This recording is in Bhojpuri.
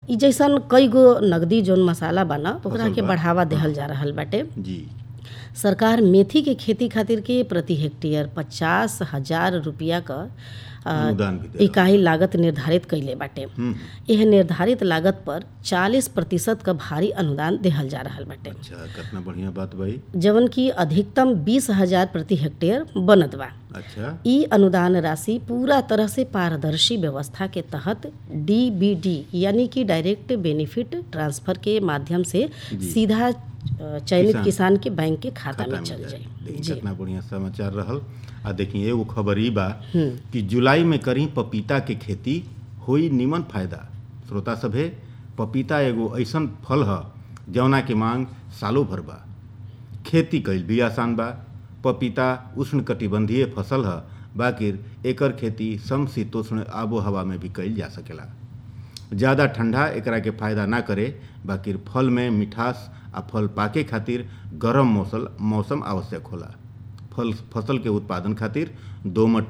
इ जैसन कई गो नगदी जौन मसाला बा न ओकरा फसल के बा। बढ़ावा देहल जा रहल बाटे जी सरकार मेथी के खेती खातिर के प्रति हेक्टेयर पचास हजार रुपया क अ, अनुदान भी दे इकाई लागत निर्धारित कइले बाटे हम्म यह निर्धारित लागत पर 40 प्रतिशत क भारी अनुदान देहल जा रहल बाटे अच्छा कितना बढ़िया बात भाई जवन की अधिकतम बीस हजार प्रति हेक्टेयर बनत बा अच्छा ई अनुदान राशि पूरा तरह से पारदर्शी व्यवस्था के तहत डीबीडी यानी कि डायरेक्ट बेनिफिट ट्रांसफर के माध्यम से सीधा अ, चयनित किसान- किसान के बैंक के खाता खाता में चल जाए जाए देखिए जी कितना बढ़िया समाचार रहल आ देखिए एगो खबर ई बा कि जुलाई में करी पपीता के खेती होई निमन फायदा श्रोता सभे पपीता एगो ऐसन फल ह जौना के मांग सालों भर बा खेती कईल भी आसान बा पपीता उष्णकटिबंधीय फसल ह बाकिर एकर खेती समशीतोष्ण आबो हवा में भी कईल जा सकेला ज़्यादा ठंडा एकरा के फायदा ना करे बाकिर फल में मिठास आ फल पाके खातिर गरम मौसम मौसम आवश्यक होला फल फसल के उत्पादन खातिर दोमट